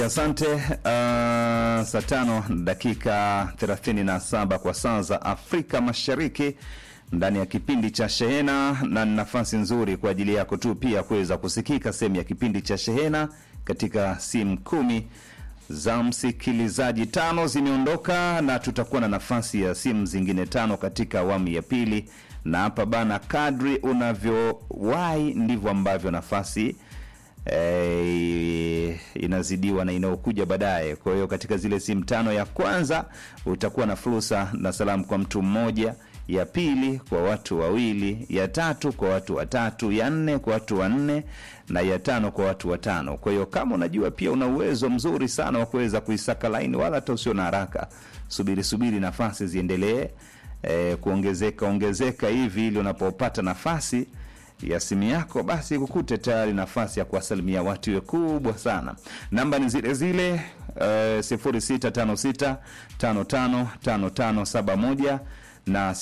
Asante. Uh, saa tano dakika 37 kwa saa za Afrika Mashariki ndani ya kipindi cha Shehena, na ni nafasi nzuri kwa ajili yako tu pia kuweza kusikika sehemu ya kipindi cha Shehena katika simu kumi za msikilizaji. Tano zimeondoka na tutakuwa na nafasi ya simu zingine tano katika awamu ya pili, na hapa bana, kadri unavyowahi ndivyo ambavyo nafasi eh, inazidiwa na inayokuja baadaye. Kwa hiyo katika zile simu tano, ya kwanza utakuwa na fursa na salamu kwa mtu mmoja, ya pili kwa watu wawili, ya tatu kwa watu watatu, ya nne kwa watu wanne na ya tano kwa watu watano. Kwa hiyo kama unajua pia una uwezo mzuri sana wa kuweza kuisaka laini, wala hata usio na haraka, subiri subiri nafasi ziendelee eh, kuongezeka ongezeka hivi, ili unapopata nafasi ya simu yako basi kukute tayari nafasi ya kuwasalimia watu iwe kubwa sana. Namba ni zile zile uh, 0656555571 na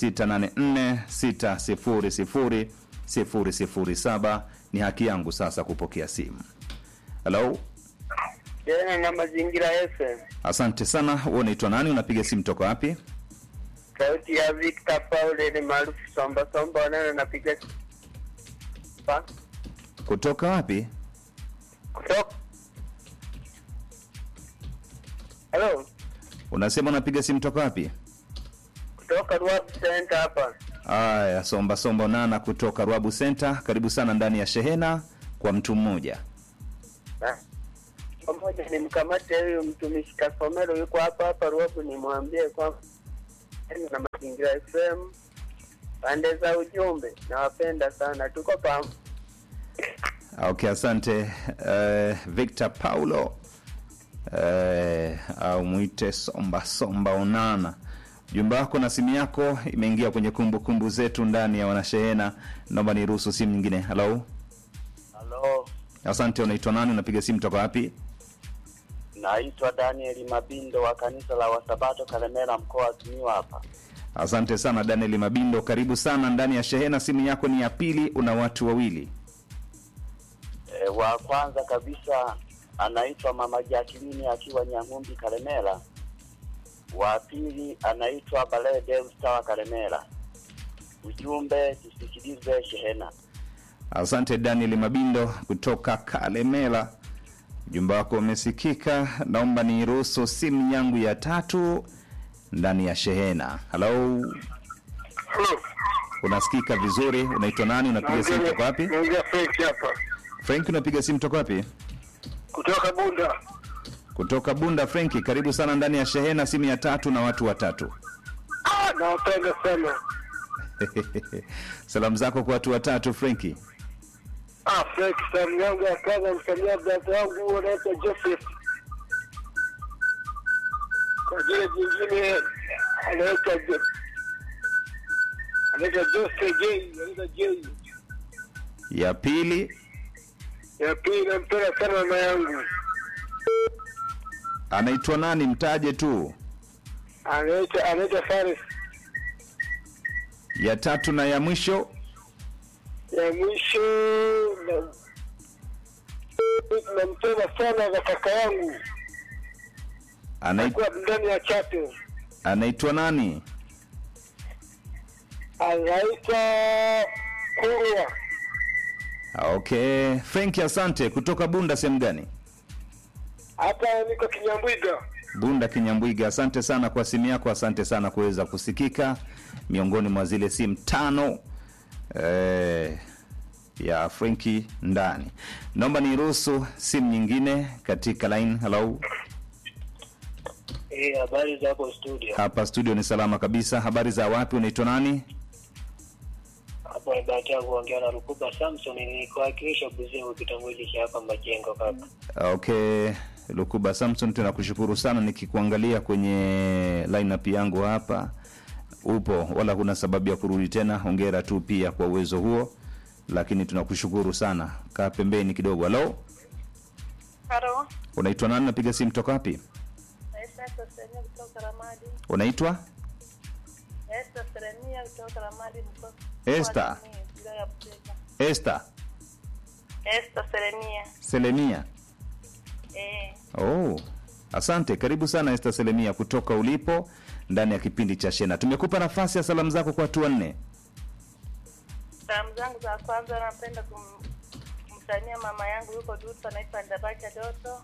0684600007. Ni haki yangu sasa kupokea simu. Halo, Tena na mazingira FM. asante sana. Wewe unaitwa nani? Unapiga simu toka wapi? Sauti ya Victor Paul ni maarufu Somba Somba wanana napiga pa Kutoka wapi? kutoka Hello, Unasema unapiga simu toka wapi? kutoka Ruabu Center hapa. Aya, somba somba nana kutoka Rwabu Center. Karibu sana ndani ya shehena kwa mtu mmoja. Na, Pamoja ni mkamate huyu mtumishi Kasomero yuko hapa hapa Ruabu, nimwambie kwamba tena na mazingira FM pande za ujumbe, nawapenda sana, tuko pamoja. Okay, asante uh, Victor Paulo uh, au mwite somba somba onana. Jumba wako na simu yako imeingia kwenye kumbukumbu kumbu zetu ndani ya wanashehena. Naomba niruhusu simu nyingine. Halo, Halo, asante. Unaitwa nani? Unapiga simu toka wapi? naitwa Daniel Mabindo wa kanisa la Wasabato Kalemera, mkoa wa Simiyu hapa. Asante sana Daniel Mabindo, karibu sana ndani ya shehena. Simu yako ni ya pili, una watu wawili. E, wa kwanza kabisa anaitwa Mama Jacqueline akiwa Nyang'umbi Kalemera. Wa pili anaitwa Bale Devsta wa Kalemera. Ujumbe tusikilize shehena. Asante Daniel Mabindo kutoka Kalemela, ujumbe wako umesikika. Naomba niruhusu simu yangu ya tatu ndani ya shehena. Halo, Hello. unasikika vizuri? Unaitwa nani? Unapiga simu toka wapi? Naongea Frank hapa Frank, unapiga simu toka wapi? kutoka Bunda. Kutoka Bunda. Franki, karibu sana ndani ya shehena, simu ya tatu na watu watatu. Ah, nawapenda sana. Salamu zako kwa watu watatu, Franki. Ah, Frank, salamu yangu ya kwanza msamia brother wangu anaitwa Joseph. Kwa jina jingine anaitwa Jo- anaitwa Jose J, anaitwa J. Ya pili Ya pili nampenda sana mama yangu anaitwa nani? Mtaje tu. anaitwa anaitwa Faris. Ya tatu na ya mwisho Ya mwisho na nampenda sana na kaka yangu anai- kwa ndani ya chato anaitwa nani? anaitwa Kurwa. Okay, Frank, asante. Kutoka Bunda sehemu gani? Hapa niko Kinyambwiga. Bunda Kinyambwiga. Asante sana kwa simu yako, asante sana kuweza kusikika miongoni mwa zile simu tano eh, ya Frenki ndani. Naomba niruhusu simu nyingine katika line. Hello, Eh, habari za hapo studio. hapa studio ni salama kabisa. Habari za wapi? Unaitwa nani? Hapo ni bahati yangu kuongea na Rukuba Samson nikuwakilisha Buzimu kitongoji cha hapa Majengo kaka. Okay, Lukuba Samson, tunakushukuru sana. Nikikuangalia kwenye lineup yangu hapa upo, wala kuna sababu ya kurudi tena. Hongera tu pia kwa uwezo huo, lakini tunakushukuru sana. Kaa pembeni kidogo. Halo, Halo, unaitwa nani? Napiga simu toka wapi? naitwa Serenia kutoka Ramadi. Unaitwa Esther Serenia kutoka Ramadi mkoa. Esther. mkoa wa Simiyu, wilaya ya Busega. Esther Esther Serenia. Selemia. Eh, Oh, asante. Karibu sana Esther Selemia kutoka ulipo ndani ya kipindi cha Shena. Tumekupa nafasi ya salamu zako kwa watu wanne. salamu zangu za kwanza napenda kum, kumsalimia mama yangu yuko Dutu anaitwa Ndabacha Doto.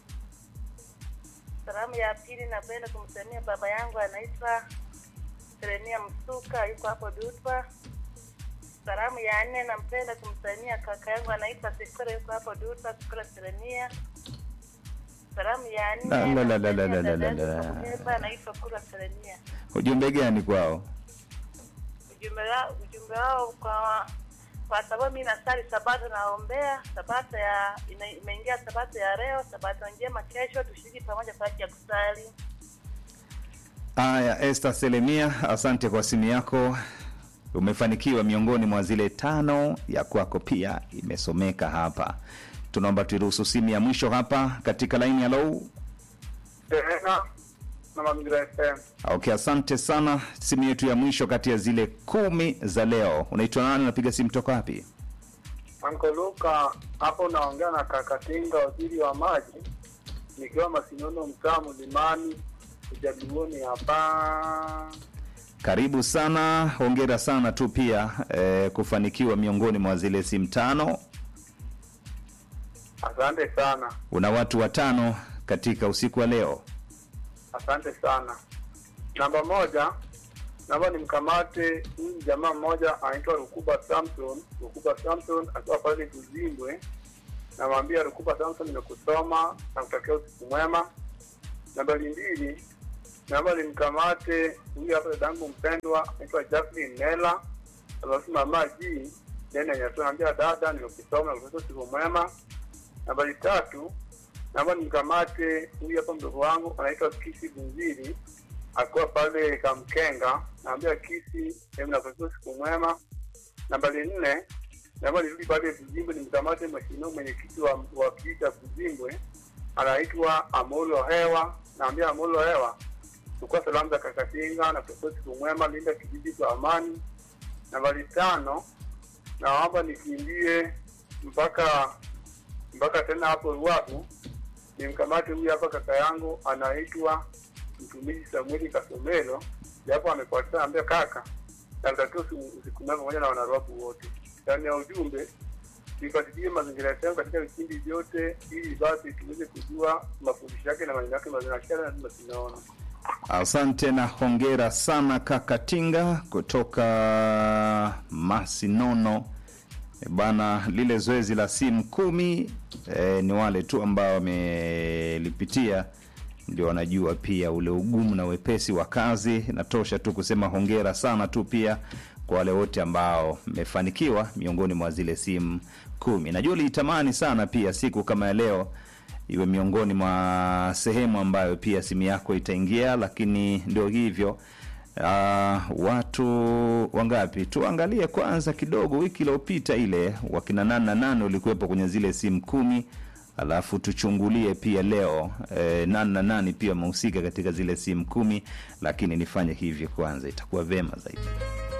Salamu ya pili napenda kumsalimia baba yangu anaitwa Serenia Msuka yuko hapo Dutwa. Salamu ya nne nampenda kumsalimia kaka yangu anaitwa Sikora yuko hapo Dutwa, Sikora Serenia. Salamu ya nne La, la, la, la, la, la, namsalimia la, dada la, yangu la. Kuhemba, anaitwa Kura Serenia. Ujumbe gani kwao? ujumbe wao ujumbe wao kwa kwa sababu mi nasali sabato naombea sabato ya ina- imeingia sabato ya leo sabato njema kesho tushiriki pamoja kwa ajili ya kusali Aya, Esther Selemia, asante kwa simu yako. Umefanikiwa miongoni mwa zile tano, ya kwako pia imesomeka hapa. Tunaomba tuiruhusu simu ya mwisho hapa katika laini ya low. Tena na Mazingira FM. Okay, asante sana. Simu yetu ya mwisho kati ya zile kumi za leo. Unaitwa nani? Unapiga simu toka wapi? Anko Luka, hapo naongea na Kakatinga, waziri wa maji, nikiwa Masinono, mtaa Mlimani, Ujaduoni hapa. Karibu sana, hongera sana tu pia eh, kufanikiwa miongoni mwa zile simu tano. Asante sana, Una watu watano katika usiku wa leo. asante sana. Namba moja, naomba nimkamate huyu jamaa mmoja anaitwa Rukuba Samson. Rukuba Samson akiwa pale Kuzimbwe, namwambia Rukuba Samson, nimekusoma na kutakia usiku mwema. Nambari mbili, naomba nimkamate huyu hapa dadangu mpendwa anaitwa Jacqueline Nela, alafu mama G nene nyatu, naambia dada, nimekusoma na kutakia usiku mwema. Nambari tatu, naomba nimkamate huyu hapa mdogo wangu anaitwa Kisi Bunziri akiwa pale Kamkenga, naambia Kisi, hebu nakutakia usiku mwema. Nambari nne, naomba nirudi pale Buzimbwe nimkamate mheshimiwa mwenyekiti wa, wa kijiji cha Buzimbwe anaitwa Amolo Hewa, naambia Amolo Hewa chukua salamu za Kakatinga na kutakia usiku mwema, linda kijiji kwa amani. Nambari tano, naomba nikimbie mpaka mpaka tena hapo Ruabu nimkamate huyu hapa kaka yangu anaitwa mtumishi Samueli Kasomelo, japo amepotea, ambia kaka natakiwa usiku mwema pamoja na wanaruabu wote. Ndani ya ujumbe tuifuatilie mazingira yetu katika vipindi vyote, ili basi tuweze kujua mafundisho yake na maneno yake mazuri, na kila lazima tunaona. Asante na hongera sana kaka Tinga kutoka Masinono. E Bana, lile zoezi la simu kumi e, ni wale tu ambao wamelipitia ndio wanajua pia ule ugumu na wepesi wa kazi. Natosha tu kusema hongera sana tu pia kwa wale wote ambao mmefanikiwa miongoni mwa zile simu kumi. Najua uliitamani sana pia siku kama ya leo iwe miongoni mwa sehemu ambayo pia simu yako itaingia, lakini ndio hivyo. Uh, watu wangapi? Tuangalie kwanza kidogo, wiki iliyopita ile wakina nane na nane ulikuwepo kwenye zile simu kumi, alafu tuchungulie pia leo eh, nane na nane pia wamehusika katika zile simu kumi, lakini nifanye hivyo kwanza, itakuwa vema zaidi.